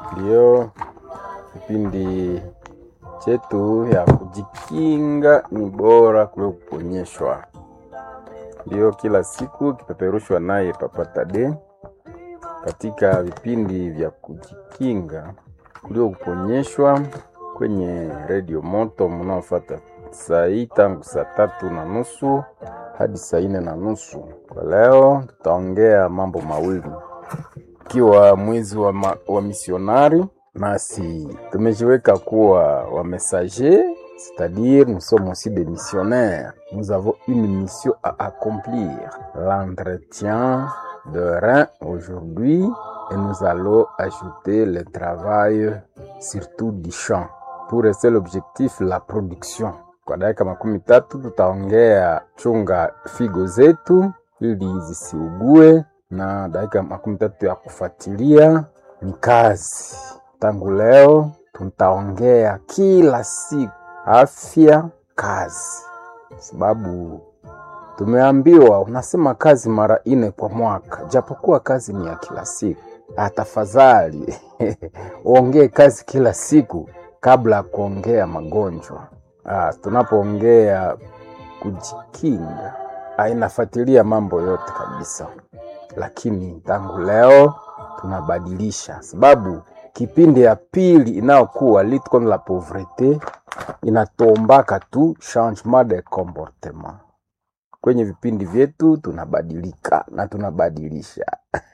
Ndiyo, kipindi chetu ya kujikinga ni bora kuliko kuponyeshwa. Ndiyo, kila siku kipeperushwa naye Papa Tade katika vipindi vya kujikinga kuliko kuponyeshwa kwenye redio moto mnaofuata saa hii tangu saa tatu na nusu hadi saa nne na nusu. Kwa leo tutaongea mambo mawili ikiwa mwezi wa, ma, wa misionari nasi tumejiweka kuwa wa messager c'est-à-dire nous sommes aussi des missionnaires nous avons une mission à accomplir l'entretien de rein aujourd'hui et nous allons ajouter le travail surtout du champ pour rester l'objectif la production kwa dakika makumi tatu tutaongea chunga figo zetu ili zisiugue na dakika makumi tatu ya kufuatilia ni kazi. Tangu leo tutaongea kila siku afya, kazi, sababu tumeambiwa unasema kazi mara nne kwa mwaka, japokuwa kazi ni ya kila siku. Ah, tafadhali uongee kazi kila siku kabla ya kuongea magonjwa. Ah, tunapoongea kujikinga, ah, inafuatilia mambo yote kabisa lakini tangu leo tunabadilisha, sababu kipindi ya pili inayokuwa lutte contre la pauvrete inatombaka tu changement de comportement. Kwenye vipindi vyetu tunabadilika na tunabadilisha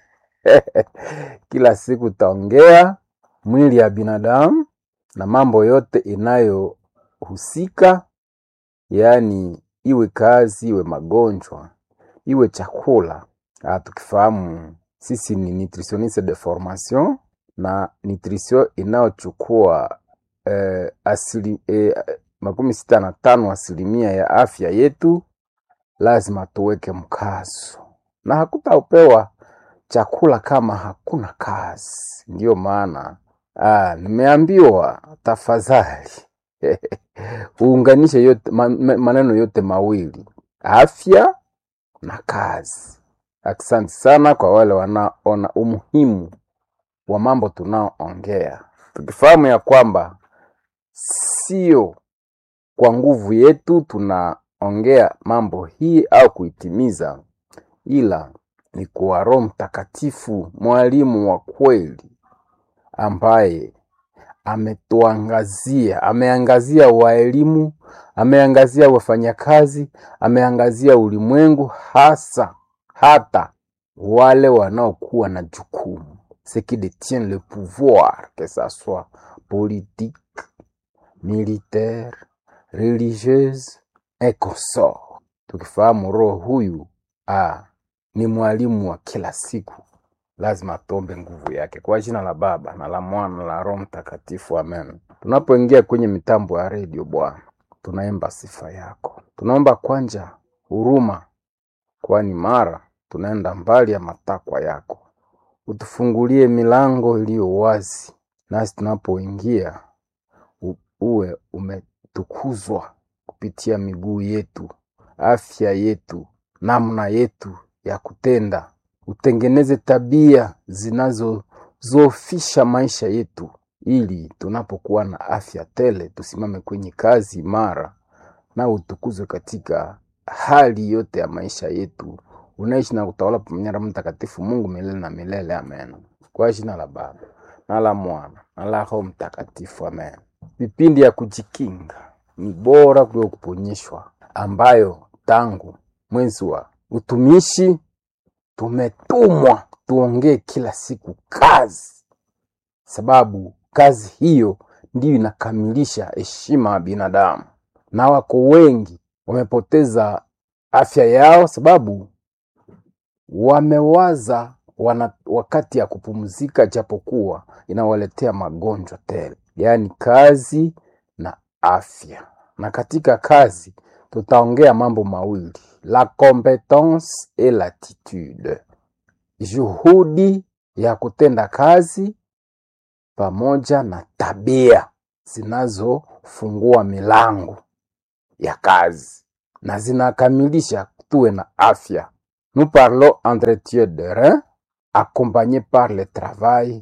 kila siku taongea mwili ya binadamu na mambo yote inayohusika, yaani iwe kazi, iwe magonjwa, iwe chakula Ah, tukifahamu sisi ni nutritionniste de formation na nutrition inayochukua eh, asili, eh, makumi sita na tano asilimia ya afya yetu, lazima tuweke mkazo, na hakutaupewa chakula kama hakuna kazi. Ndiyo maana ah, nimeambiwa tafadhali uunganishe yote, man, maneno yote mawili afya na kazi. Asante sana kwa wale wanaona umuhimu wa mambo tunaoongea, tukifahamu ya kwamba sio kwa nguvu yetu tunaongea mambo hii au kuitimiza, ila ni kwa Roho Mtakatifu, mwalimu wa kweli ambaye ametuangazia, ameangazia waelimu, ameangazia wafanyakazi, ameangazia ulimwengu hasa hata wale wanaokuwa na jukumu ce qui détient le pouvoir que ça soit politique militaire religieuse et consort tukifahamu roho huyu ah, ni mwalimu wa kila siku lazima tuombe nguvu yake kwa jina la baba na la mwana na la roho mtakatifu amen tunapoingia kwenye mitambo ya redio bwana tunaimba sifa yako tunaomba kwanja huruma kwani mara tunaenda mbali ya matakwa yako. Utufungulie milango iliyo wazi, nasi tunapoingia uwe umetukuzwa kupitia miguu yetu, afya yetu, namna yetu ya kutenda. Utengeneze tabia zinazozofisha maisha yetu, ili tunapokuwa na afya tele tusimame kwenye kazi imara, na utukuzwe katika hali yote ya maisha yetu unaishi na kutawala pamoja na Mtakatifu Mungu milele na milele. Amen. Kwa jina la Baba na la Mwana na la Roho Mtakatifu. Amen. Vipindi ya kujikinga ni bora kuliko kuponyeshwa, ambayo tangu mwezi wa utumishi tumetumwa tuongee kila siku kazi, sababu kazi hiyo ndiyo inakamilisha heshima ya binadamu, na wako wengi wamepoteza afya yao sababu wamewaza wana wakati ya kupumzika, japokuwa inawaletea magonjwa tele, yaani kazi na afya. Na katika kazi tutaongea mambo mawili, la competence et l'attitude, juhudi ya kutenda kazi pamoja na tabia zinazofungua milango ya kazi na zinakamilisha tuwe na afya. Nous parlons entretien de rein accompagné par le travail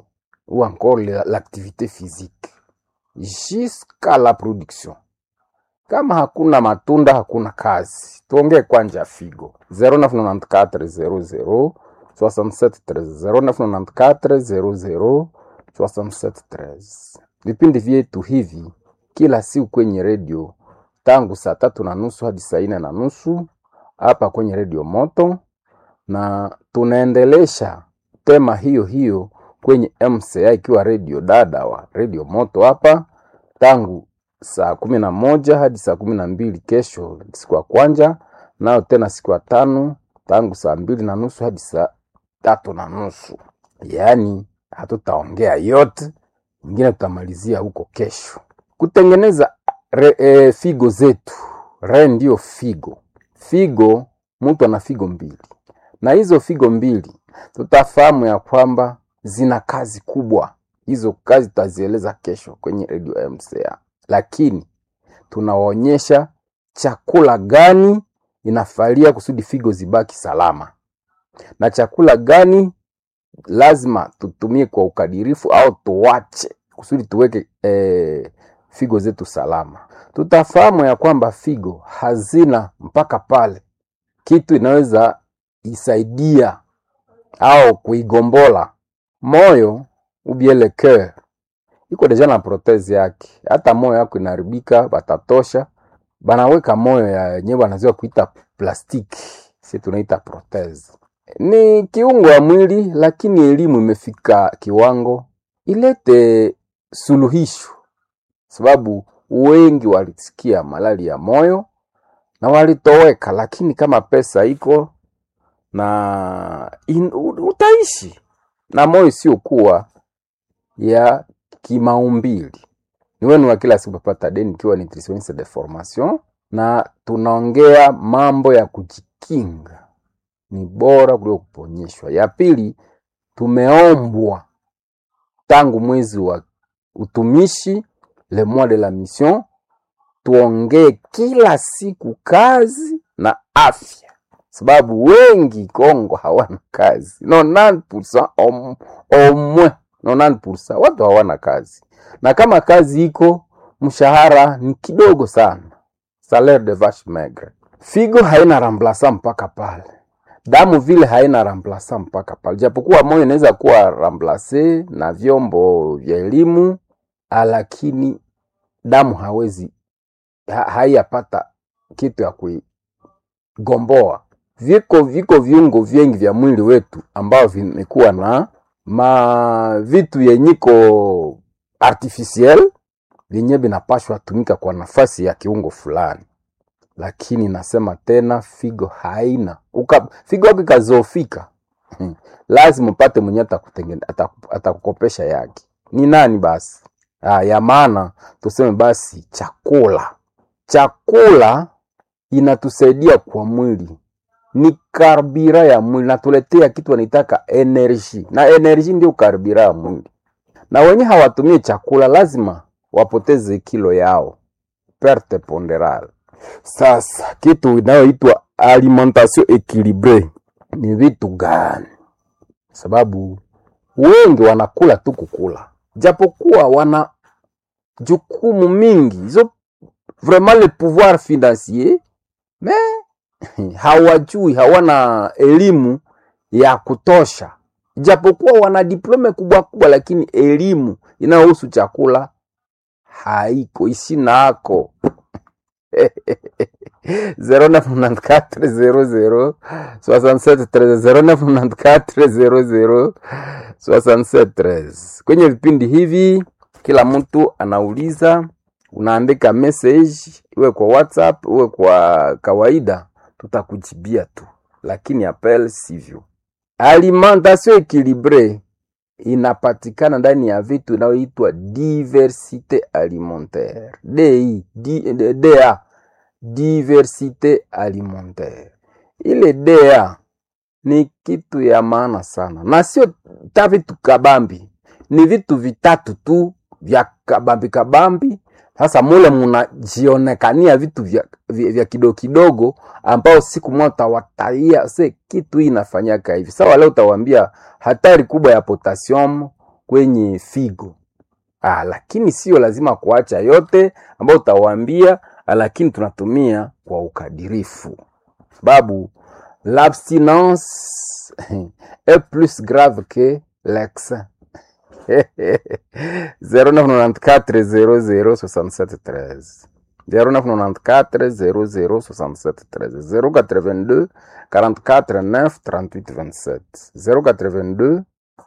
ou encore la- l'activité physique jusqu'à la production. Kama hakuna matunda hakuna kazi. Tuongee kwanja figo 0994 00 67 13 0994 00 67 13. Vipindi vyetu hivi kila siku kwenye redio tangu saa tatu na nusu hadi saa nne na nusu hapa kwenye redio Moto, na tunaendelesha tema hiyo hiyo kwenye MCA ikiwa redio dada wa redio Moto hapa tangu saa kumi na moja hadi saa kumi na mbili kesho siku ya kwanja, nayo tena siku ya tano tangu saa mbili na nusu hadi saa tatu na nusu. Yaani hatutaongea yote, ingine tutamalizia huko kesho. Kutengeneza re, e, figo zetu, re ndio figo. Figo, mtu ana figo mbili, na hizo figo mbili tutafahamu ya kwamba zina kazi kubwa. Hizo kazi tutazieleza kesho kwenye radio MCA, lakini tunawaonyesha chakula gani inafalia kusudi figo zibaki salama na chakula gani lazima tutumie kwa ukadirifu au tuwache kusudi tuweke eh, figo zetu salama. Tutafahamu ya kwamba figo hazina mpaka pale kitu inaweza isaidia au kuigombola moyo ubiele cœur iko deja na protezi yake. Hata moyo yako inaharibika, batatosha banaweka moyo ya yenyewe wanaziwa kuita plastiki, si tunaita protezi. Ni kiungo ya mwili, lakini elimu imefika kiwango ilete suluhisho, sababu wengi walisikia malali ya moyo na walitoweka, lakini kama pesa iko na in, u- utaishi na moyo isiyokuwa ya kimaumbili. Ni wenu wa kila siku Papa Deni, ikiwa nutritionniste de formation, na tunaongea mambo ya kujikinga, ni bora kuliko kuponyeshwa. Ya pili, tumeombwa tangu mwezi wa utumishi le mois de la mission, tuongee kila siku kazi na afya, sababu wengi Kongo hawana kazi 90% au au moins 90% watu hawana kazi, na kama kazi iko mshahara ni kidogo sana, salaire de vache maigre. Figo haina remplaçant mpaka pale, damu vile haina remplaçant mpaka pale, japokuwa moyo inaweza kuwa remplace na vyombo vya elimu, ah, lakini damu hawezi ha, haiyapata kitu ya kuigomboa. Viko viko viungo vingi vya mwili wetu ambao vimekuwa na ma vitu yenyiko artificiel vyenye vinapashwa tumika kwa nafasi ya kiungo fulani, lakini nasema tena, figo haina uka, figo yako ikazofika lazima upate mwenye atakutengene- ataku- atakukopesha yake. Ni nani basi? Ah, ya maana tuseme basi chakula. Chakula inatusaidia kwa mwili, ni karbira ya mwili, natuletea kitu wanaitaka energy, na energy ndio karbira ya mwili. Na wenye hawatumie chakula lazima wapoteze kilo yao, perte ponderale. Sasa kitu inayoitwa alimentation equilibre ni vitu gani? Sababu wengi wanakula tu kukula, japokuwa wana jukumu mingi hizo vraiment le pouvoir financier mais hawajui, hawana elimu ya kutosha, japokuwa wana diplome kubwa kubwa, lakini elimu inayohusu chakula haiko isi nako 0994 00 67 13 0994 00 67 13. Kwenye vipindi hivi kila mtu anauliza, unaandika message, iwe kwa WhatsApp iwe kwa kawaida, tutakujibia tu, lakini appel sivyo. Alimentation equilibre inapatikana ndani ya vitu inayoitwa diversite alimentaire DI, D, D, DA diversite alimentaire. Ile DA ni kitu ya maana sana, na sio ta vitu kabambi, ni vitu vitatu tu vya kabambi kabambi. Sasa mule munajionekania vitu vya, vya, vya kidogo kidogo, ambao siku moja utawataia se kitu hii inafanyaka hivi. Sawa, leo utawaambia hatari kubwa ya potassium kwenye figo. Ah, lakini sio lazima kuacha yote ambayo utawaambia, lakini tunatumia kwa ukadirifu, sababu l'abstinence est plus grave que l'excès. 0994 00 67 13 0994 00 67 13 082 44 9 38 27 082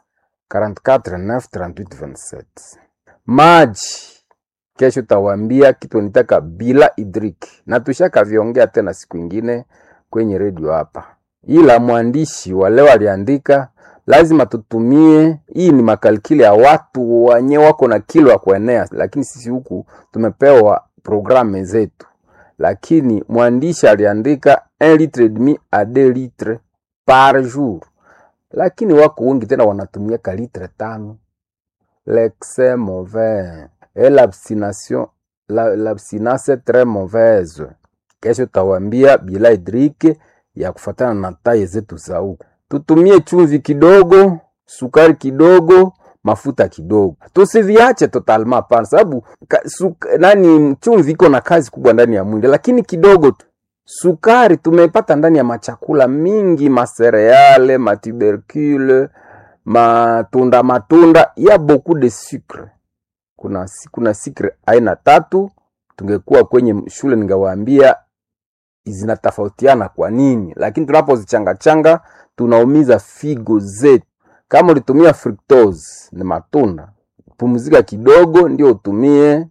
44 9 38 27 maji kesho tawambia kitu nitaka bila hidrik na tushakaviongea tena siku ingine kwenye redio hapa, ila mwandishi wa leo aliandika lazima tutumie. Hii ni makalkili ya watu wenye wako na kilo ya kuenea, lakini sisi huku tumepewa programu zetu, lakini mwandishi aliandika 1 litre et demi a 2 litre par jour, lakini wako wengi tena wanatumia ka litre tano. L'excès mauvais et l'abstination la- l'abstinence est très mauvaise. Kesho tawambia bila hidrike ya kufatana na taye zetu za huku. Tutumie chumvi kidogo, sukari kidogo, mafuta kidogo, tusiviache totalma hapana, sababu ka- suk- nani, chumvi iko na kazi kubwa ndani ya mwili, lakini kidogo tu. Sukari tumepata ndani ya machakula mingi, masereale, matubercule, matunda matunda ya beaucoup de sucre. Kuna, si- kuna sucre aina tatu. Tungekuwa kwenye shule ningewaambia zinatofautiana kwa nini, lakini tunapozichangachanga tunaumiza figo zetu. Kama ulitumia fructose ni matunda, pumzika kidogo ndio utumie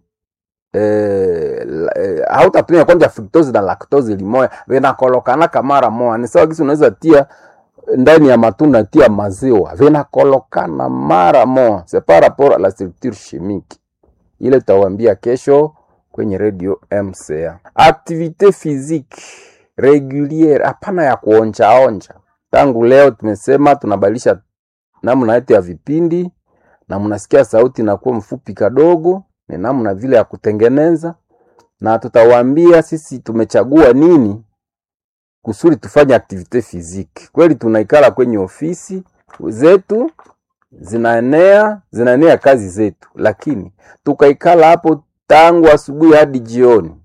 eh, la- eh, hautatumia kwanja fructose na lactose limoya vinakolokanaka mara moja. Ni sawa kisi unaweza tia ndani ya matunda tia maziwa vinakolokana mara moja, c'est par rapport à la structure chimique ile tutawambia kesho kwenye radio MCA. Activite physique reguliere, hapana ya kuonjaonja. Tangu leo tumesema tunabadilisha namna yetu ya vipindi, na mnasikia sauti inakuwa mfupi kadogo, ni namna vile ya kutengeneza, na tutawaambia sisi tumechagua nini kusudi tufanye activite physique. Kweli tunaikala kwenye ofisi zetu zinaenea zinaenea kazi zetu, lakini tukaikala hapo tangu asubuhi hadi jioni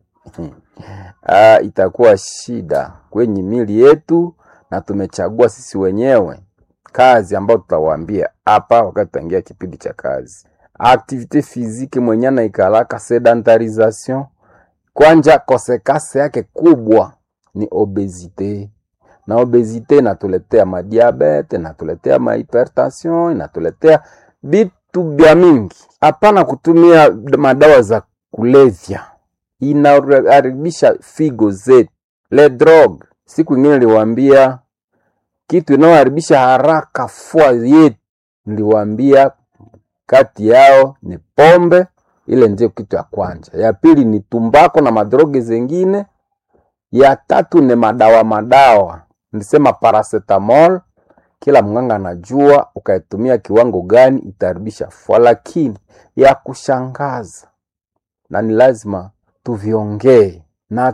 ah, itakuwa shida kwenye mili yetu, na tumechagua sisi wenyewe kazi ambayo tutawaambia hapa wakati tutaingia kipindi cha kazi. Activite physique mwenye anaikalaka sedentarisation, kwanja kosekase yake kubwa ni obesite na obesite inatuletea madiabete, inatuletea mahipertension, inatuletea vitu vya mingi. Hapana kutumia madawa za kulevya, inaharibisha figo zetu. Le drogue, siku ingine niliwaambia kitu inayoharibisha haraka fua yetu, niliwaambia kati yao ni pombe, ile ndio kitu ya kwanza. Ya pili ni tumbako na madroge zengine ya tatu ni madawa madawa, nilisema paracetamol. Kila mganga anajua ukaitumia kiwango gani itaharibisha fua, lakini ya kushangaza na ni lazima tuviongee na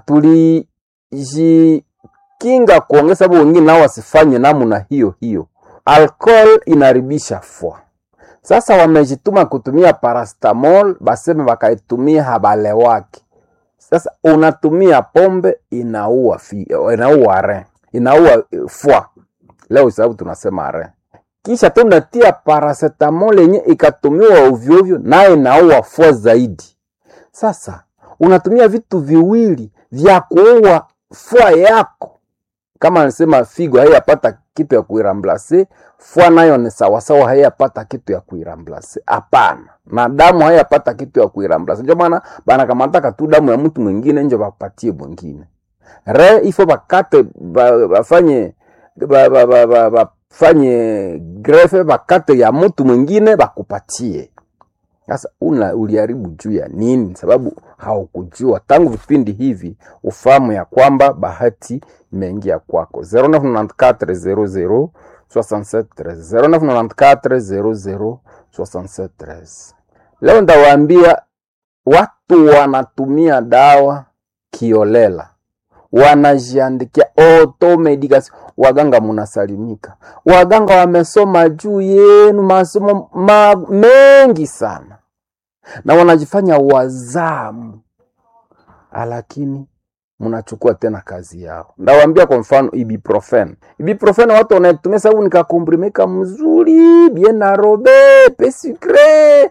tulijikinga kuongea, sababu wengine nao wasifanye namna hiyo hiyo. Alcohol inaharibisha fua. Sasa wamejituma kutumia paracetamol, baseme wakaitumia habalewake sasa unatumia pombe inaua fi, inaua re inaua eh, fua leo, sababu tunasema re, kisha tu unatia paracetamol yenye ikatumiwa ovyo ovyo, naye inaua fua zaidi. Sasa unatumia vitu viwili vya kuua fua yako, kama anasema figo haiyapata kitu ya kuiramblase, fua nayo ni sawasawa, haiyapata kitu ya kuiramblase. Hapana, na damu haiyapata kitu ya kuiramblase. Ndio maana banakamataka tu damu ya mtu mwingine njo bapatie mwingine re ifo bakate ba- bafanye ba- ba- ba- ba- bafanye grefe bakate ya mtu mwingine bakupatie. Sasa una uliharibu juu ya nini? Sababu haukujua tangu vipindi hivi, ufahamu ya kwamba bahati imeingia kwako. 0994 00 0994 Leo ndawaambia watu wanatumia dawa kiolela, wanajiandikia automedication. waganga munasalimika. Waganga wamesoma juu yenu masomo ma, mengi sana na wanajifanya wazamu, lakini mnachukua tena kazi yao. Ndawambia kwa mfano ibuprofen. Ibuprofen watu wanaitumia sababu nikakomprimika mzuri bien arobe pe sucre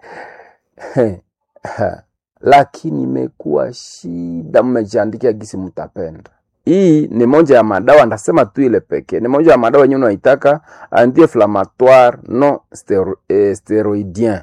lakini imekuwa shida, mmejiandikia gisi mtapenda. Hii ni moja ya madawa, ndasema tu ile pekee, ni moja ya madawa yenyewe unaitaka anti-inflammatoire non stero, eh, steroidien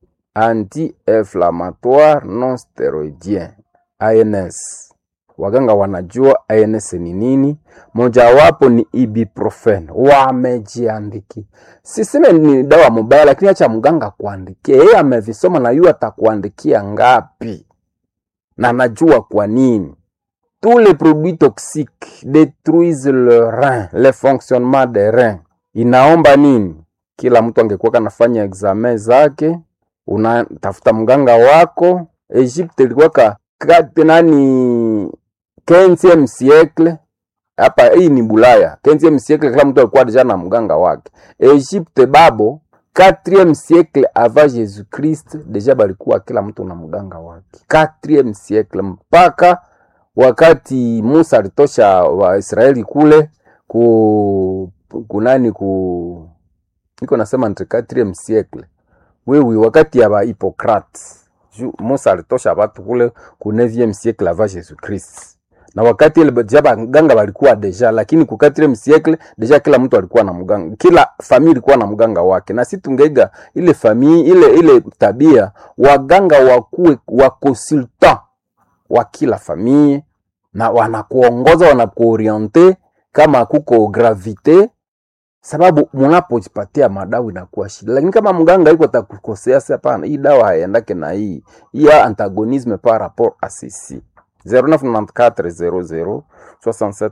anti-inflammatoire non steroidien ANS. Waganga wanajua ANS ni nini, mojawapo ni ibuprofen, wamejiandiki. Siseme ni dawa mubaya, lakini acha mganga kuandikia, yeye amevisoma na yu atakuandikia ngapi, na najua kwa nini. Tous les produits toxiques détruisent le rein, le fonctionnement des reins. Inaomba nini? Kila mtu angekuwa kanafanya examen zake, unatafuta mganga wako. Egypte ilikuwa ka kati nani 15e siècle hapa, hii ni Bulaya 15e siècle, kila mtu alikuwa deja na mganga wake. Egypte babo 4e siècle avant Jésus Christ, deja balikuwa kila mtu na mganga wake 4e siècle mpaka wakati Musa alitosha Waisraeli kule ku kunani ku niko nasema entre 4e siècle wewe, wakati ya Hippocrate Musa alitosha watu kule ku 9e siècle avant Jésus Christ, na wakati ile deja baganga walikuwa deja, lakini ku 4e siècle deja kila mtu alikuwa na mganga, kila famille ilikuwa na mganga wake, na si tungeiga ile famille ile ile tabia, waganga wakuwe wa consultant wa kila famille na wanakuongoza wanakuoriente kama kuko gravite, sababu munapojipatia madawa inakuwa shida. Lakini kama mganga iko atakukosea, sasa hapana, hii dawa haiendake na hii hii ya antagonisme par rapport à ceci 0994 00 67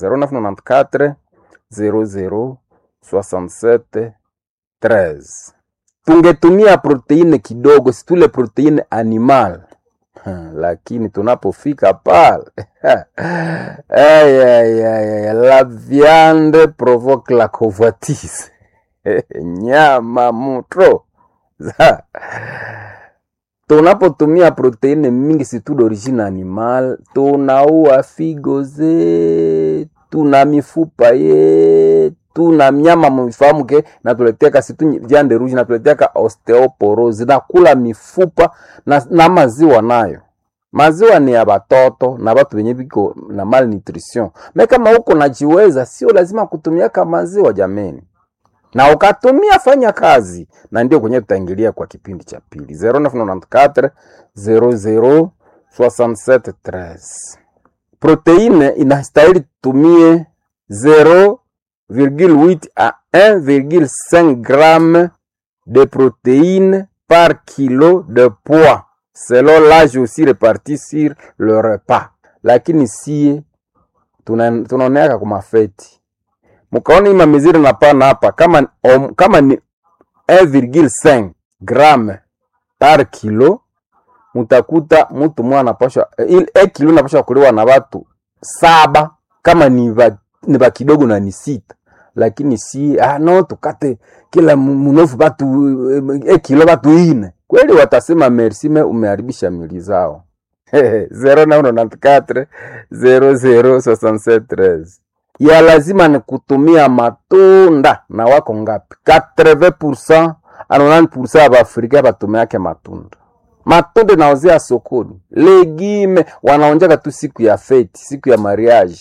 13 0994 00 67 13. Tungetumia proteine kidogo, situle proteine animal lakini tunapofika pale ay, ay, ay, la viande provoque la convoitise nyama mutro tunapotumia proteine mingi situ d'origine animal, tunaua figo zetu na mifupa yetu na mnyama mfahamu ke natuleteaka situ viande rouge natuleteaka osteoporose nakula mifupa na, na maziwa nayo maziwa ni ya batoto na batu benye biko na malnutrition. Me kama uko najiweza, sio lazima kutumiaka maziwa jameni, na ukatumia fanya kazi, na ndio kwenye tutaingilia kwa kipindi cha pili 0994 00 67 13. Proteine inastahili tumie 0,8 à 1,5 g de protéines par kilo de poids selon l'âge aussi réparti sur le repas. Lakini sie tunaoneaka kwa mafeti, mukaona ima miziri napana hapa kama, om, kama ni 1,5 gramme par kilo, mutakuta mutu mwa anapashwa e kilo napashwa kuliwa na watu saba kama ni ba, ni ba kidogo na ni sita, lakini si ah, no tukate kila munofu batu e kilo batu ine kweli watasema merci, me umeharibisha mili zao. 0994 006713 ya lazima ni kutumia matunda na wako ngapi? 80% a 90% ya Baafrika batumiake matunda. Matunda naozea sokoni, legime wanaonjaka tu siku ya feti, siku ya mariage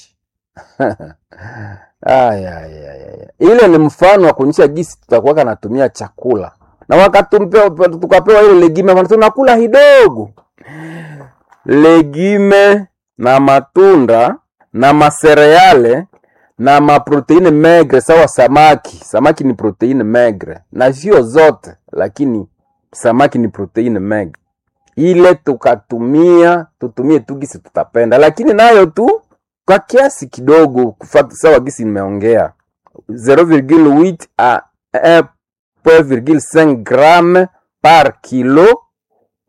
Aya, aya, aya. Ile ni mfano wa kuonyesha gisi tutakuwa natumia chakula na wakati tukapewa ile legime tunakula hidogo. Legime na matunda na masereale na maproteine megre sawa samaki. Samaki ni proteine megre na sio zote, lakini samaki ni proteine megre. Ile tukatumia tutumie tu gisi tutapenda, lakini nayo tu kwa kiasi kidogo, kufata sawa gisi nimeongea 0,8 a 1,5 g par kilo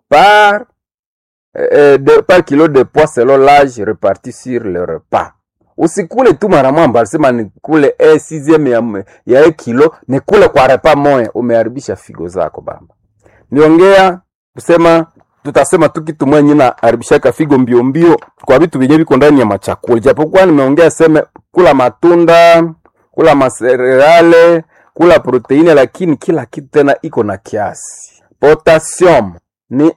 par, euh, de, par kilo de poids selon l'âge réparti sur le repas. usikule tu mara mwamba alisema nikule eh, sixième ya, ya e kilo nikule kwa repa moya umeharibisha figo zako baba niongea kusema tutasema tu kitu mwenye na haribishaka figo mbio mbio kwa vitu vyenye viko ndani ya machakula japokuwa nimeongea seme kula matunda kula masererale kula proteine lakini kila kitu tena iko na kiasi potassium ni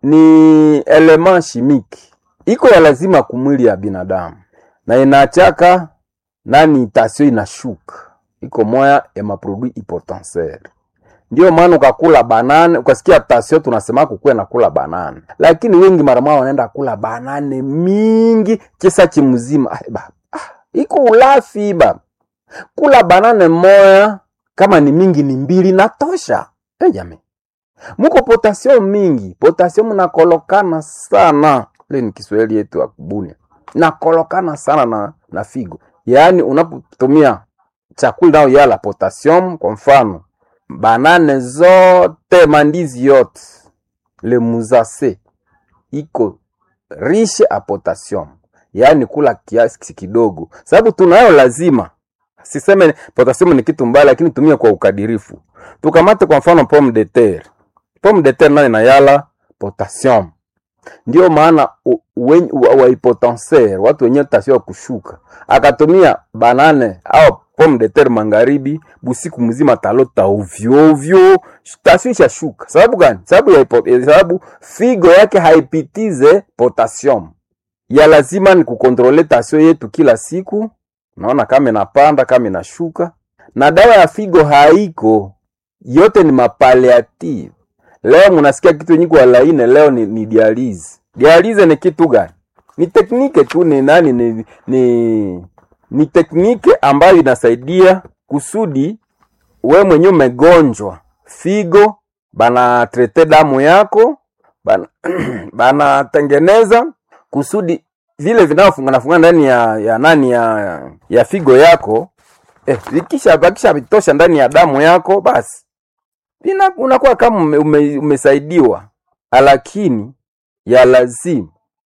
ni element chimique iko ya lazima kumwili ya binadamu na inachaka nani tasio inashuka iko moya ya maprodui hypotensere ndio maana ukakula banane ukasikia tasio tunasema kukuwe na kula banane lakini wengi mara moja wanaenda kula banane mingi kisa chimzima ah, ba, ah, iko ulafi ba kula banane moya kama ni mingi ni mbili natosha hey, jamii muko potasio mingi potasio nakolokana sana ile ni kiswahili yetu ya kubunia nakolokana sana na, na figo yaani unapotumia chakula nao yala potassium kwa mfano banane zote mandizi yote le muzase iko riche a potassium yaani kula kiasi kidogo sababu tunayo lazima siseme potassium ni kitu mbaya lakini tumia kwa ukadirifu tukamate kwa mfano pomme de terre pomme de terre nayo inayala potassium ndio maana wahipotenser watu wenyewe tasio kushuka akatumia banane au pomme de terre magharibi busiku mzima talota ovyo ovyo tasio ishashuka sababu gani sababu ya sababu figo yake haipitize potassium ya lazima ni kukontrole tasio yetu kila siku naona kama inapanda kama inashuka na dawa ya figo haiko yote ni mapaliative leo munasikia kitu yenye kwa laine leo ni, ni dialize dialize ni kitu gani ni teknike tu ni nani ni, ni, ni teknike ambayo inasaidia kusudi we mwenyewe umegonjwa figo banatrete damu yako banatengeneza bana kusudi vile vinavyofunganafungana ndani ya, ya nani ya, ya figo yako eh, vikisha bakisha vitosha ndani ya damu yako basi Vina, unakuwa kama ume, ume, umesaidiwa, lakini ya lazima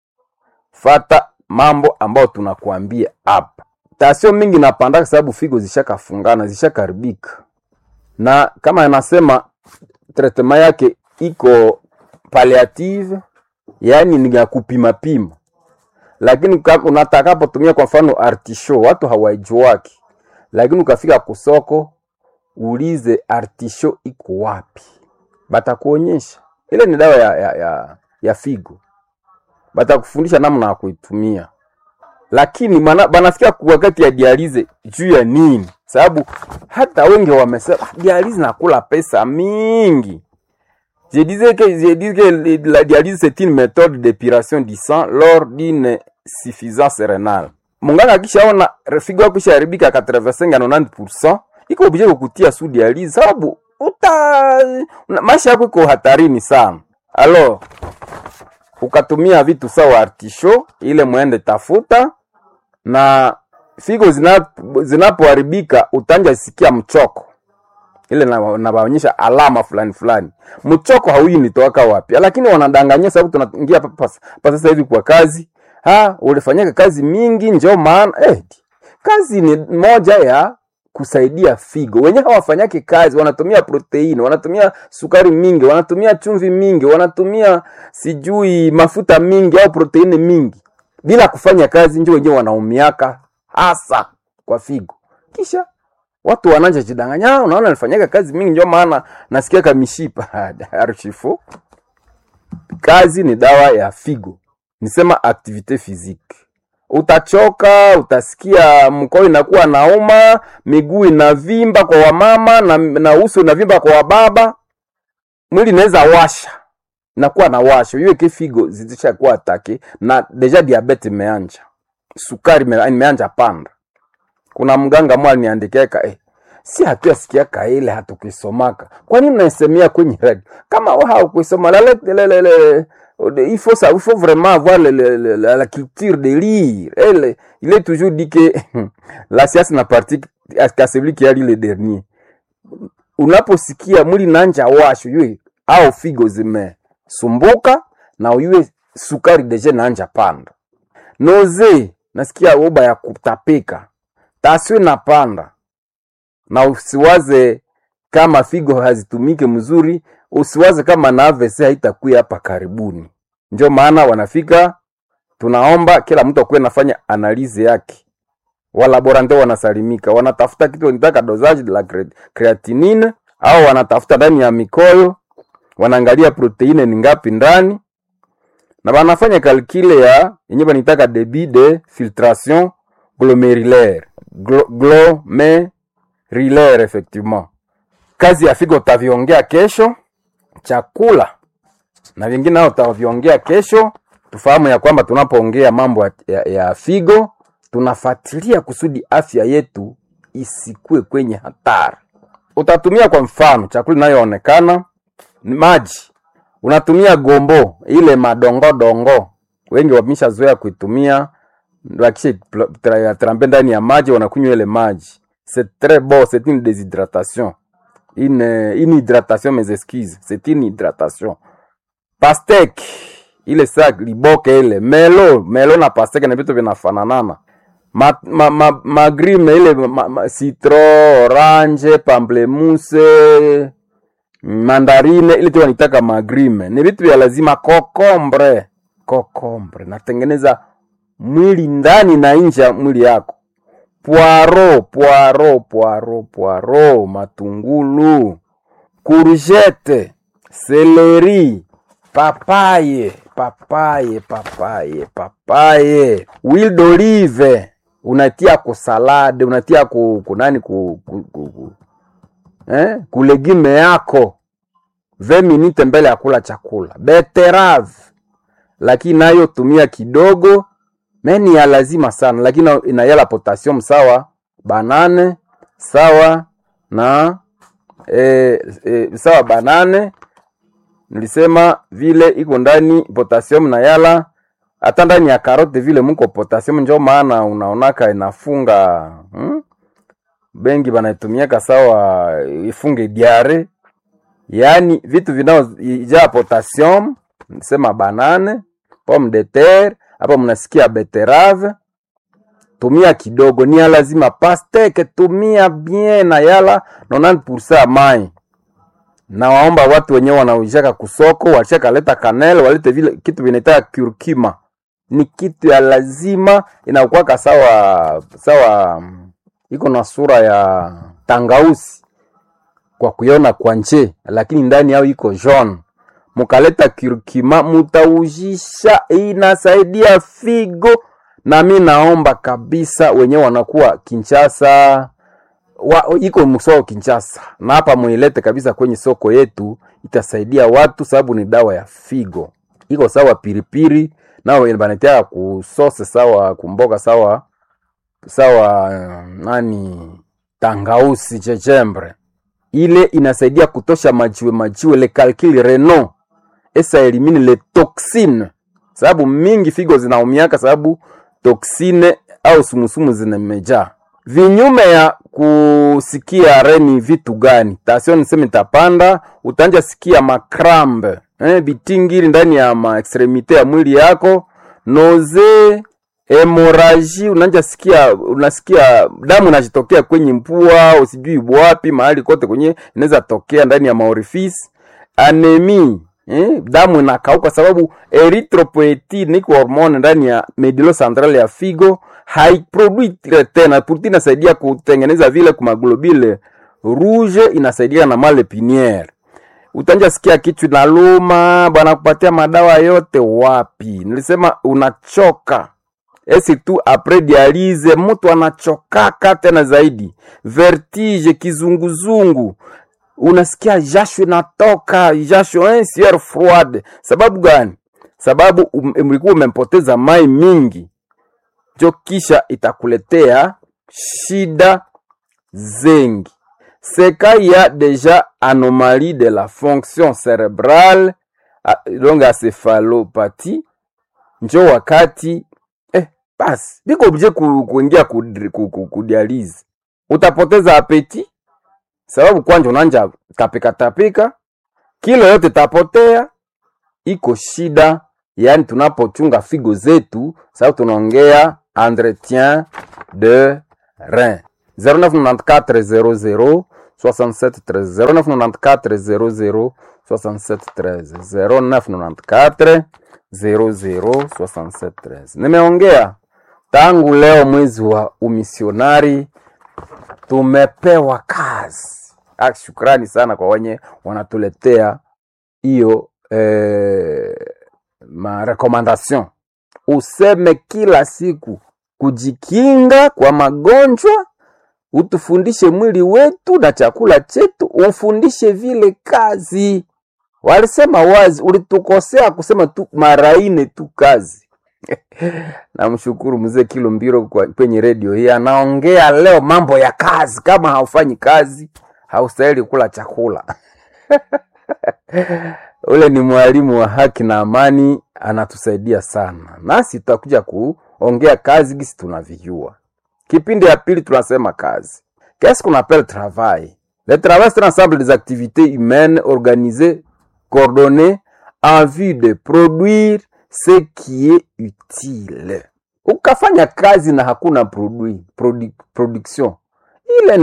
fata mambo ambayo tunakuambia hapa. Tasio mingi napanda sababu figo zishakafungana zishakaribika, na kama anasema tretema yake iko palliative, yaani ni ya kupima pima, lakini unatakapotumia kwa mfano artisho, watu hawaijuaki, lakini ukafika kusoko ulize artisho iko wapi, batakuonyesha. Ile ni dawa ya, ya, ya, ya figo, batakufundisha namna ya kuitumia, lakini banasikia wakati ya dialize juu ya nini? Sababu hata wengi wamesema dialize nakula pesa mingi. Je disais que, je dis que la dialyse c'est une méthode d'épuration du sang lors d'une suffisance rénale. Munganga akishaona figo yako ishaharibika 85 na 90% iko obligé kukutia sous dialyse sababu uta maisha yako iko hatarini sana. Alors ukatumia vitu sawa artisho ile mwende tafuta, na figo zinapoharibika zina utanja sikia mchoko ile nabaonyesha na alama fulani fulani. Mchoko hauyi nitoka wapi, lakini wanadanganyia sababu tunaingia pa sasa hivi kwa kazi ha ulifanyaka kazi mingi, njo maana eh, kazi ni moja ya kusaidia figo. Wenyewe hawafanyake kazi, wanatumia proteini, wanatumia sukari mingi, wanatumia chumvi mingi, wanatumia sijui mafuta mingi au proteini mingi bila kufanya kazi, njo wenyewe wanaumiaka hasa kwa figo. Kisha watu wananja jidanganya, unaona alifanyaka kazi mingi, ndio maana nasikia kamishipa archifu. Kazi ni dawa ya figo, nisema activite physique utachoka, utasikia mkono inakuwa nauma, miguu inavimba kwa wamama na, na uso inavimba kwa wababa, mwili inaweza washa, inakuwa na washo hiyo ke figo zishakuwa atake na deja diabete imeanja, sukari imeanja panda. Kuna mganga mwa niandikeka eh, si hatuyasikiaka ile hatukuisomaka, kwa nini naisemea kwenye radio kama haukuisoma lale il faut ça, il faut vraiment avoir le, le, le, la, la culture de lire. Elle, il est toujours dit que la science n'appartient qu'à celui qui a lu le dernier. Unaposikia mwili nanja washo yue au figo zimesumbuka na uyue sukari deje nanja panda, noze nasikia uba ya kutapika, tasio inapanda, na usiwaze kama figo hazitumike mzuri, usiwaze kama na AVC haitakuya hapa karibuni. Ndio maana wanafika, tunaomba kila mtu akuwe nafanya analizi yake, walaborante wanasalimika, wanatafuta kitu wanataka dosage la cre- creatinine au wanatafuta ndani ya mikoyo, wanaangalia proteine ni ngapi ndani na banafanya kalkile ya yenye banitaka debit de filtration glomérulaire Glo, glomérulaire effectivement. Kazi ya figo utaviongea kesho, chakula na vingine nao utaviongea kesho. Tufahamu ya kwamba tunapoongea mambo ya, ya, ya figo tunafuatilia kusudi afya yetu isikue kwenye hatari. Utatumia kwa mfano chakula inayoonekana ni maji unatumia gombo ile madongodongo, wengi wameshazoea kuitumia, wakisha trampe ndani ya maji wanakunywa ile maji. C'est très bon, c'est une déshydratation, une, une hydratation, mes excuses, c'est une hydratation. Pastek ile sa liboke ile melo melo na pastek na vitu vinafananana ma, ma, ma, magrime ile ma, ma, citron, orange, pamplemousse mandarine ile tu wanitaka magrime ni vitu vya lazima. Kokombre, kokombre natengeneza mwili ndani na nje ya mwili yako. Poiro, poiro, poiro, poiro, matungulu, courgette, seleri, papaye, papaye, papaye, papaye, huile d'olive unatia ku salade, unatia ku, ku nani ku, ku, ku, ku eh, kulegime yako 20 minute mbele ya kula chakula. Beterave lakini nayo tumia kidogo, meni ya lazima sana, lakini inayala potassium sawa banane sawa na eh, eh, sawa banane nilisema vile iko ndani potassium na yala hata ndani ya karote vile muko potassium, njo maana unaonaka inafunga hmm? bengi banatumiaka sawa ifunge diare, yaani vitu vinaojaa potassium, sema banane, pomme de terre, hapa mnasikia beterave, tumia kidogo, ni ya lazima. Pasteke tumia bien na yala 90% ya mai. Na waomba watu wenyewe wanaujaka kusoko, washaka leta kanel, walete vile kitu vinaitwa curcuma, ni kitu ya lazima, inakuwaka sawa sawa iko na sura ya tangausi kwa kuiona kwa nje, lakini ndani yao iko jaune. Mukaleta curcuma, mutaujisha, inasaidia figo. Na mi naomba kabisa wenyewe wanakuwa Kinshasa wa, iko msoko Kinshasa, na hapa muilete kabisa kwenye soko yetu, itasaidia watu sababu ni dawa ya figo. Iko sawa piripiri nao banatia kusose sawa kumboga sawa sawa nani tangausi chechembre ile inasaidia kutosha majiwe majiwe le calcul renal esa elimine le toxine, sababu mingi figo zinaumiaka sababu toksine au sumusumu zinamejaa. Vinyume ya kusikia reni vitu gani? Tasio niseme tapanda, utanja sikia makrambe eh, bitingiri ndani ya ma extremite ya mwili yako, noze hemoraji unanja sikia, unasikia damu inajitokea kwenye mpua, usijui wapi, mahali kote kwenye inaweza tokea ndani ya maorifisi. Anemi eh, damu inakauka sababu erythropoietin niko hormone ndani ya medulla centrale ya figo haiproduire tena. Protein inasaidia kutengeneza vile kumaglobule rouge, inasaidia na male piniere utanja sikia kichwa inaluma, bwana kupatia madawa yote wapi? Nilisema unachoka esi tu apres dialyse, mtu anachokaka tena zaidi, vertige, kizunguzungu, unasikia jasho inatoka jasho eh, sueur froide. Sababu gani? Sababu mlikuwa umempoteza mai mingi, jo kisha itakuletea shida zengi seka ya deja anomalie de la fonction cerebrale donc acéphalopathie, njo wakati eh, basi biko oblige kuingia ku, ku, ku, ku dialyse, utapoteza apeti sababu kwanja unanja tapika tapika, kilo yote tapotea, iko shida. Yani tunapochunga figo zetu, sababu tunaongea entretien de rein 0994 00 67 13 0994 00 67 13 0994 00 67 13 nimeongea tangu leo mwezi wa umisionari tumepewa kazi ah, shukrani sana kwa wenye wanatuletea hiyo eh, marekomandation useme kila siku kujikinga kwa magonjwa utufundishe mwili wetu na chakula chetu ufundishe vile kazi walisema wazi ulitukosea kusema tu mara ine tu kazi namshukuru mzee kilo mbiro kwa- kwenye redio hii anaongea leo mambo ya kazi kama haufanyi kazi haustahili kula chakula ule ni mwalimu wa haki na amani anatusaidia sana nasi tutakuja kuongea kazi gisi tunavijua kipindi ya pili tunasema kazi qu'est-ce qu'on appelle travail le travail c'est l'ensemble des activités humaines organisées coordonnées en vue de produire ce qui est utile ukafanya kazi na hakuna produit, produ, production ile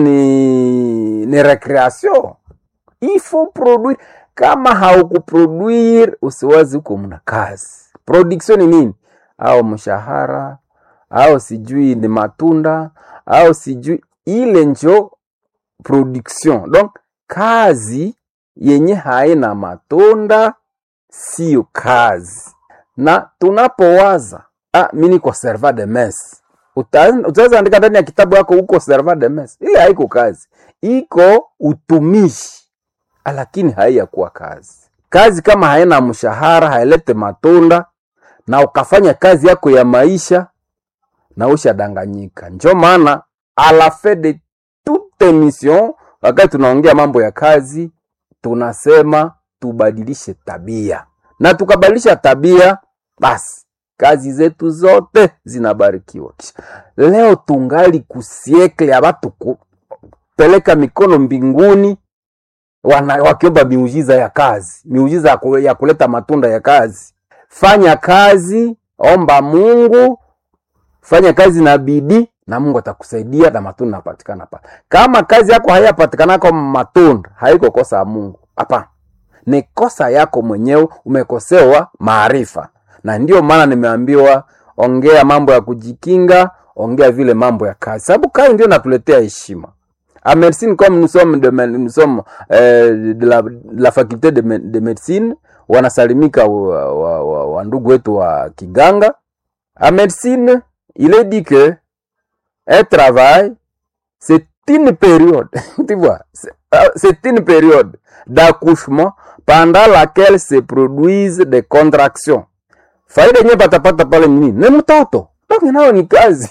ni, ni recreation il faut produire kama haukuproduire usiwazi huko mna kazi production ni nini au mshahara au sijui ni matunda au sijui ile njo production donc kazi yenye haina matunda siyo kazi na tunapowaza ah, mi niko serva de mes Uta- utaweza andika ndani ya kitabu yako huko serva de mes ile haiko kazi iko utumishi Ah, lakini haiyakuwa kazi kazi kama haina mshahara hailete matunda na ukafanya kazi yako ya maisha na ushadanganyika njo maana a la fin de toute émission wakati tunaongea mambo ya kazi tunasema tubadilishe tabia na tukabadilisha tabia basi kazi zetu zote zinabarikiwa Kisha, leo tungali kusiekle ya watu kupeleka mikono mbinguni wana, wakiomba miujiza ya kazi miujiza ya ku- ya kuleta matunda ya kazi fanya kazi omba mungu fanya kazi na bidii na mungu atakusaidia na matunda napatikana pale kama kazi yako hayapatikanako matunda haiko kosa ya mungu hapana ni kosa yako mwenyewe umekosewa maarifa na ndio maana nimeambiwa ongea mambo ya kujikinga ongea vile mambo ya kazi sababu kazi ndio natuletea heshima à médecine comme nous sommes de, me- nous sommes euh, de, la, de la faculté de, me- de médecine wanasalimika wa, wa, wa, wa ndugu wetu wa kiganga à médecine il est dit que un travail c'est une période tu vois c'est euh, c'est une période d'accouchement pendant laquelle se produisent des contractions faida yenyewe patapata pale ni nini ni mtoto donc nao ni kazi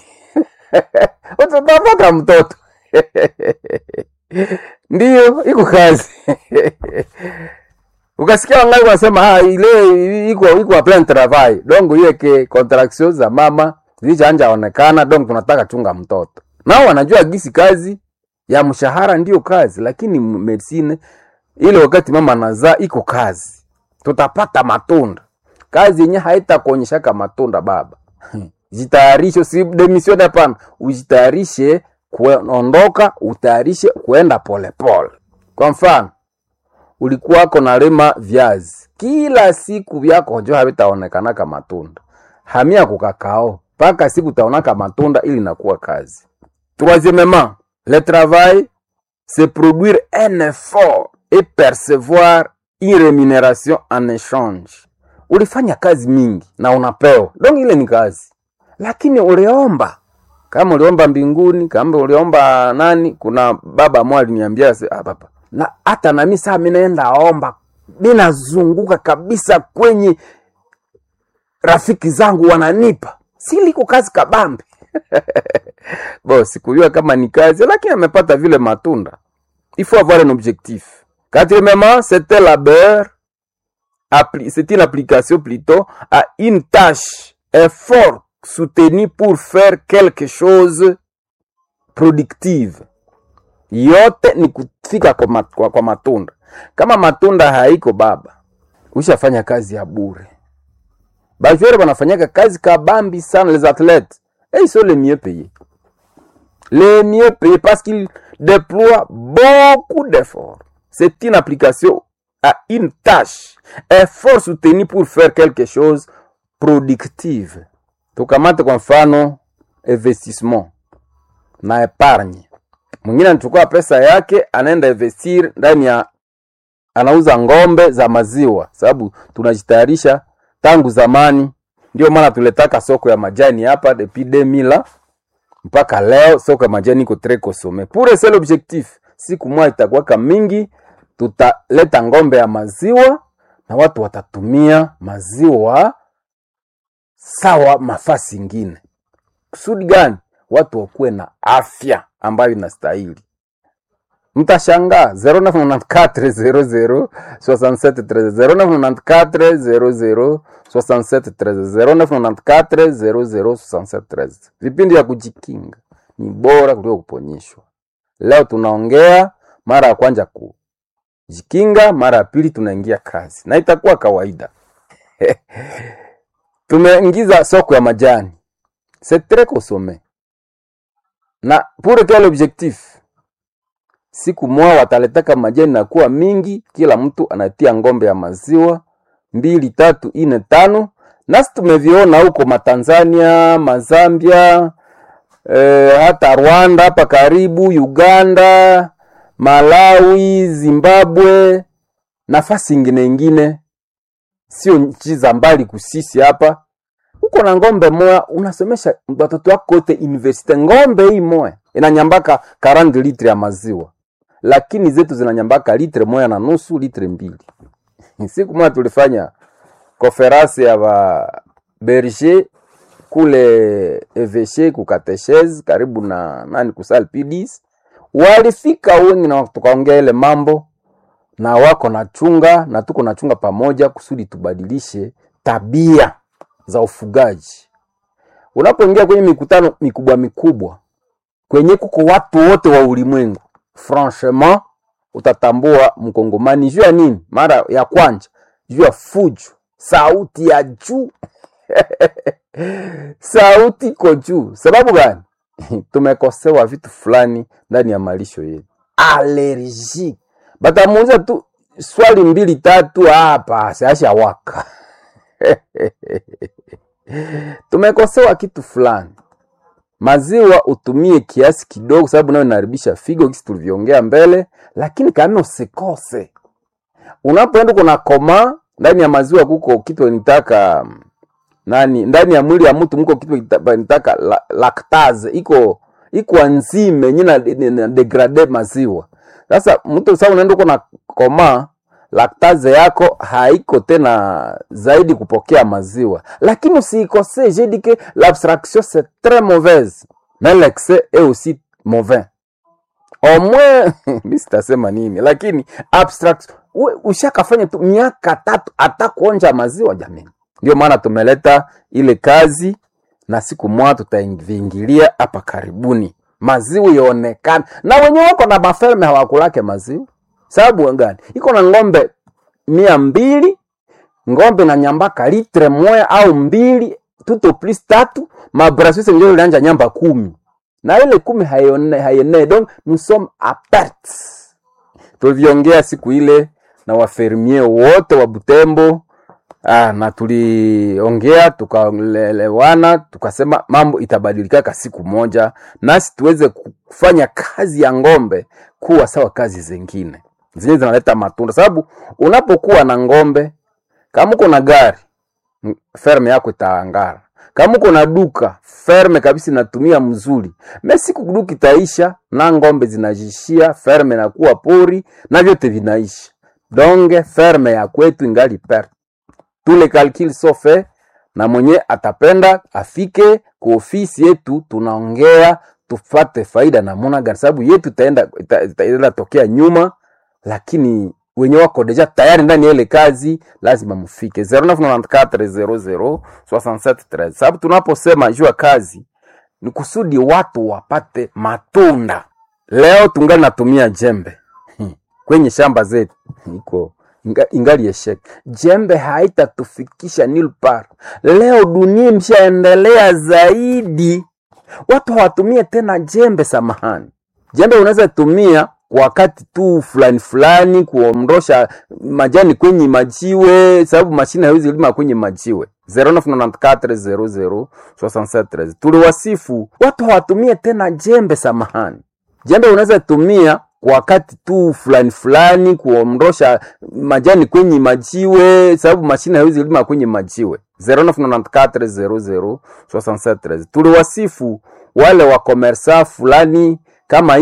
utapata mtoto ndiyo iko kazi ukasikia wangai wanasema ah, ile iko iko a plein travail donc hiyo ke contraction za mama zilichaanja onekana donc tunataka chunga mtoto nao wanajua gisi kazi ya mshahara ndiyo kazi lakini m- medicine ile wakati mama anazaa iko kazi tutapata matunda kazi yenye haitakuonyeshaka matunda baba jitayarishe si demission hapana ujitayarishe kuondoka utayarishe kuenda polepole kwa mfano ulikuwako nalima viazi kila siku vyako njo havitaonekanaka matunda hamia kukakao mpaka siku utaonaka matunda ili nakuwa kazi troisièmement le travail c'est produire un effort et percevoir une rémunération en échange ulifanya kazi mingi na unapewa donc ile ni kazi lakini uliomba kama uliomba mbinguni kama uliomba nani kuna baba mmoja aliniambia se- ah, baba na hata nami saa mi naenda omba ninazunguka kabisa kwenye rafiki zangu wananipa si liko kazi kabambe bo sikujua kama ni kazi lakini amepata vile matunda il faut avoir un objectif quatrièmement c'était labeur appli- c'est une application plutôt à une tâche effort soutenu pour faire quelque chose productive yote ni kufika kwa, mat, kwa, kwa matunda kama matunda haiko baba ushafanya kazi ya bure bajwere wanafanyaka kazi kabambi sana les athlètes et ils sont les mieux payés. Les mieux payés parce qu'ils déploient beaucoup d'efforts. C'est une application à une tâche, effort soutenu pour faire quelque chose productive. Tukamate kwa mfano investissement na epargne. Mwingine anachukua pesa yake anaenda investir ndani ya anauza ng'ombe za maziwa, sababu tunajitayarisha tangu zamani. Ndio maana tuletaka soko ya majani hapa depuis 2000 mpaka leo, soko ya majani iko très consommé. Pour un seul objectif, siku moja itakuwaka mingi, tutaleta ng'ombe ya maziwa na watu watatumia maziwa sawa mafasi ingine. Kusudi gani? Watu wakuwe na afya ambayo inastahili. Mtashangaa 0994 00 0994 vipindi vya kujikinga ni bora kuliko kuponyeshwa. Leo tunaongea mara ya kwanza kujikinga, mara ya pili tunaingia kazi, na itakuwa kawaida. Tumeingiza soko ya majani, c'est très consommé na pour quel objectif? Siku moja wataletaka majani na kuwa mingi, kila mtu anatia ng'ombe ya maziwa mbili, tatu, ine, tano. Nasi tumeviona huko Matanzania, Mazambia, eh, hata Rwanda hapa karibu, Uganda, Malawi, Zimbabwe, nafasi ingine ingine, sio nchi za mbali kusisi hapa uko na ng'ombe moya unasomesha watoto wako wote university. Ng'ombe hii moya inanyambaka 40 litre ya maziwa, lakini zetu zinanyambaka litre moya na nusu, litre mbili. Siku moja tulifanya konferansi ya ba berger kule eveshe kukateshezi karibu na nani kusal pds, walifika wengi na tukaongea ile mambo na wako na chunga na tuko na chunga pamoja kusudi tubadilishe tabia za ufugaji. Unapoingia kwenye mikutano mikubwa mikubwa kwenye kuko watu wote wa ulimwengu, franchement utatambua mkongomani juu ya nini? Mara ya kwanza juu ya fujo, sauti ya juu sauti iko juu. Sababu gani? tumekosewa vitu fulani ndani ya malisho yetu, allergie. Batamuuliza tu swali mbili tatu, hapa siasha waka tumekosewa kitu fulani. Maziwa utumie kiasi kidogo, sababu nayo inaharibisha figo, kisi tulivyoongea mbele, lakini kama usikose. Unapoenda kuna koma ndani ya maziwa, kuko kitu nitaka nani, ndani ya mwili ya mtu mko kitu nitaka la, lactase iko iko enzyme yenye na degrade maziwa. Sasa mtu sasa unaenda kuna koma laktaze yako haiko tena zaidi kupokea maziwa, lakini usiikose. J'ai dit que l'abstraction c'est très mauvaise mais l'excès est aussi mauvais. Au moins mi sitasema nini, lakini abstraction ushakafanya tu miaka tatu hata kuonja maziwa jamani. Ndio maana tumeleta ile kazi na siku moja tutaingilia hapa karibuni, maziwa ionekane, na wenye wako na maferme hawakulake maziwa sababu gani? Iko na ng'ombe mia mbili ng'ombe na nyambaka litre moya au mbili tuto plus tatu mabrasuse ndio ilianja nyamba kumi na ile kumi hayone hayene donc nous sommes à perte. Tuliviongea siku ile na wafermier wote wa Butembo ah, na tuliongea tukaelewana, tukasema mambo itabadilika siku moja, nasi tuweze kufanya kazi ya ng'ombe kuwa sawa kazi zingine zenye zinaleta matunda, sababu unapokuwa na ng'ombe, kama uko na gari, ferme yako itaangara. Kama uko na duka, ferme kabisa inatumia mzuri. Mesiku duka itaisha na ng'ombe zinajishia, ferme inakuwa pori na vyote vinaisha. Donge ferme ya kwetu ingali perte. Tule calcul so fait na mwenye atapenda afike kwa ofisi yetu, tunaongea tupate faida namuna gani, sababu yetu itaenda itaenda tokea nyuma lakini wenye wako deja tayari ndani ya ile kazi lazima mufike 0994006713 sababu tunaposema juu ya kazi ni kusudi watu wapate matunda. Leo tungali natumia jembe kwenye shamba zetu iko inga, ingali esheke. Jembe haitatufikisha nil par. Leo dunia imeshaendelea zaidi watu hawatumie tena jembe samahani jembe unaweza tumia kwa wakati tu fulani fulani kuondosha majani kwenye majiwe sababu mashine haiwezi lima kwenye majiwe 0994006713 tuliwasifu watu hawatumie tena jembe samahani jembe unaweza tumia kwa wakati tu fulani fulani kuondosha majani kwenye majiwe sababu mashine haiwezi lima kwenye majiwe 0994006713 tuliwasifu wale wakomersa fulani kama